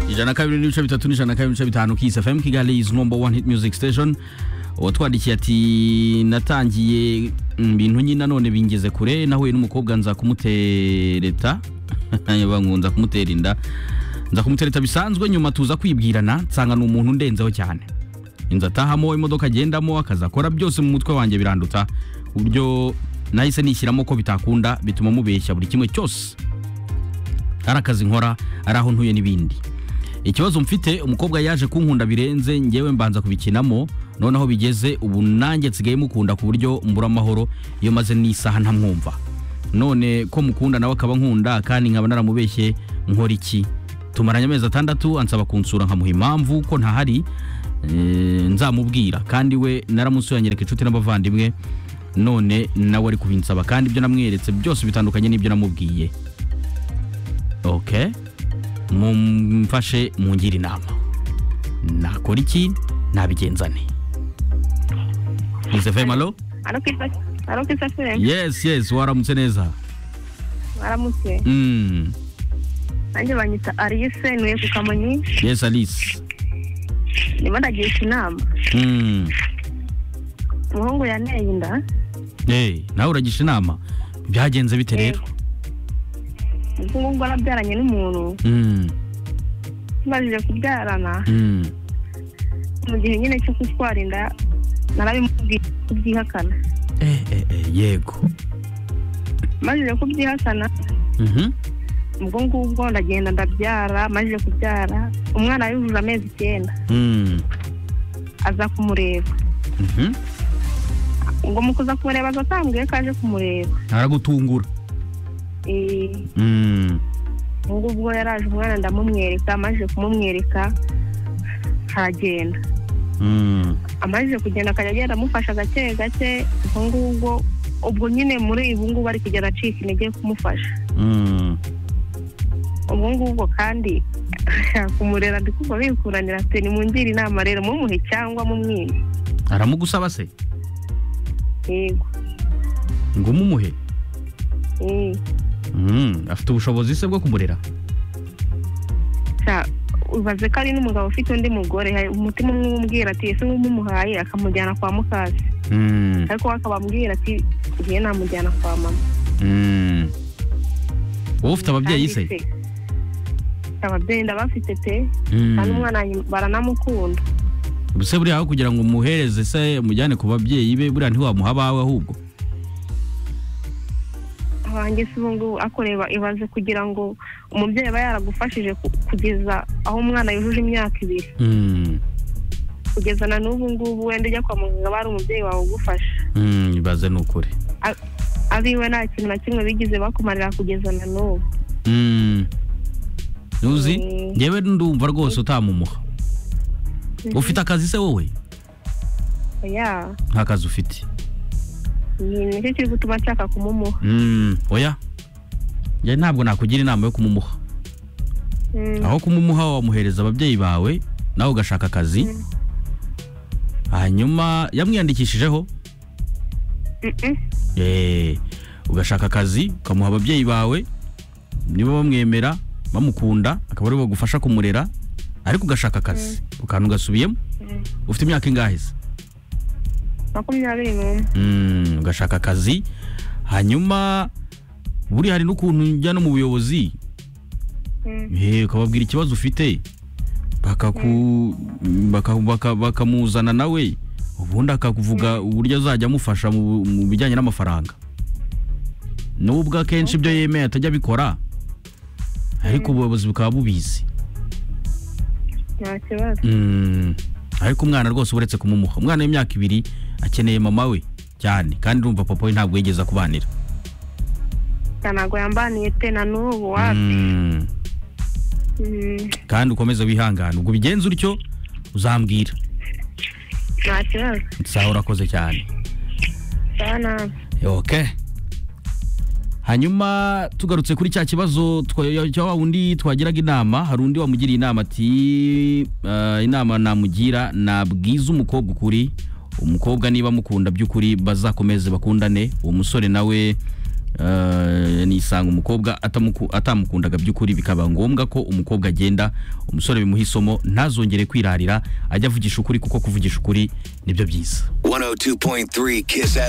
ijana kabiri n'ibice bitatu n'ijana kabiri n'ibice bitanu kisi fm kigali is number one hit music station uwatwandikiye ati natangiye ibintu nyine none bingeze kure nahuye n'umukobwa nza kumutereta nkunza kumutera inda nza kumutereta bisanzwe nyuma tuza kwibwirana nsanga ni umuntu undenzeho cyane inzu atahamo imodoka agendamo akazi akora byose mu mutwe wanjye biranduta uburyo nahise nishyiramo ko bitakunda bituma mubeshya buri kimwe cyose ari akazi nkora ari aho ntuye n'ibindi ikibazo mfite umukobwa yaje kunkunda birenze ngewe mbanza kubikinamo noneho bigeze ubu nanjye nsigaye mukunda ku buryo mbura amahoro iyo maze n'isaha ntamwumva none ko mukunda nawe akaba nkunda kandi nkaba naramubeshye nkora iki tumaranye amezi atandatu ansaba kunsura nkamuha impamvu ko ntahari eh, nzamubwira kandi we naramusuye nyereka inshuti n'abavandimwe none nawe ari kubinsaba kandi ibyo namweretse byose bitandukanye n'ibyo namubwiye okay mumfashe mungire inama nakora iki nabigenza ne Nizefem alo alo kisa fm yes yes waramutse neza baramutse mm. nanjye banyita alice ntuye ku kamonyi yes alice ndimo ndagisha inama mm. umuhungu yaneye inda hey, nawe uragisha inama byagenze bite rero ubwo ngubwo arabyaranye n'umuntu mm. tumajije kubyarana mm. mu gihe nyine cyo gutwara inda narabimubwiye kubyihakana eh, eh, eh, yego majije kubyihakana Mhm. ubwo ngubwo ndagenda ndabyara majije kubyara umwana yujuje amezi icyenda Mm. aza kumureba Mhm. ubwo mu kuza kumureba aza atambwiye ko aje kumureba aragutungura Eh, mm. ubwo ngubwo yaraje umwana ndamumwereka amajije kumumwereka aragenda Mm. amajije kugenda akajya agenda amufasha gake gake ubwo ngubwo ubwo nyine muri ubu ngubu ari kugenda acika intege kumufasha Mm. ubwo ngubwo kandi kumurera ndi kumva bikuranira ati nimungire inama rero mumuhe cyangwa mumwime aramugusaba se yego ngo umumuhe eh. mm. afite ubushobozi se bwo kumurera Sha, ubaze ko ari n'umugabo ufite undi mugore hari umutima umwe umubwira ati ese nk'ubu umuhaye akamujyana kwa mukazi mm. ariko we akaba amubwira ati ngiye namujyana kwa mama Mm. wowe ufite ababyeyi se Kandi se, ababyeyi ndabafite pe Mm. kandi umwana wanjye baranamukunda ubuse buriya aho kugira ngo umuhereze se umujyane ku babyeyi be buriya ntiwamuha abawe ahubwo abanjye si ubu ngubu akoreba ibaze kugira ngo umubyeyi aba yaragufashije ku- kugeza aho umwana yujuje imyaka ibiri Mm. kugeza na n'ubu ngubu wenda ujya kwa muganga bari umubyeyi wawe ugufasha Mm, ibaze ni ukuri abiwe nta kintu na kimwe bigize bakumarira kugeza na n'ubu Mm. uzi Mm. ngewe ndumva rwose utamumuha ufite akazi se wowe ya nta kazi ufite ni nicyo kiri gutuma nshaka kumumuha Mm, oya njye ntabwo nakugira inama yo kumumuha Mm, aho kumumuha wamuhereza ababyeyi bawe nawe ugashaka akazi Mm. hanyuma yamwiyandikishijeho mm-mm. Eh, ugashaka akazi ukamuha ababyeyi bawe niba bamwemera bamukunda akaba aribo bagufasha kumurera ariko ugashaka akazi ukantu ugasubiyemo Mm. ufite imyaka ingahe se makumyabiri n'umwe Mm, ugashaka akazi hanyuma buri hari n'ukuntu ujya no mu buyobozi Mm, Eh, ukababwira ikibazo ufite bakaku baka- baka- bakamuzana nawe ubundi akakuvuga uburyo azajya amufasha mu bu- mu bijyanye n'amafaranga n'ubwo akenshi ibyo yemeye atajya abikora ariko ubuyobozi bukaba bubizi nta kibazo Mm, ariko umwana rwose uretse kumumuha umwana w'imyaka ibiri akeneye mama we cyane kandi urumva papa we ntabwo yigeze akubanira Ya, ntabwo yambaniye pe na n'ubu wapi Mm, Mm, kandi ukomeze wihangane ubwo ubigenza utyo uzambwira nta kibazo sawa urakoze cyane sawa nawe ok hanyuma tugarutse kuri cya kibazo twa- cya wa wundi twagiraga inama hari undi wamugiriye inama ati eh, inama namugira nabwiza umukobwa ukuri umukobwa niba amukunda by'ukuri bazakomeze bakundane uwo musore nawe eh, nisanga umukobwa atamuku- atamukundaga by'ukuri bikaba ngombwa ko umukobwa agenda umusore bimuha isomo ntazongere kwirarira ajya avugisha ukuri kuko kuvugisha ukuri nibyo byiza 102.3 Kiss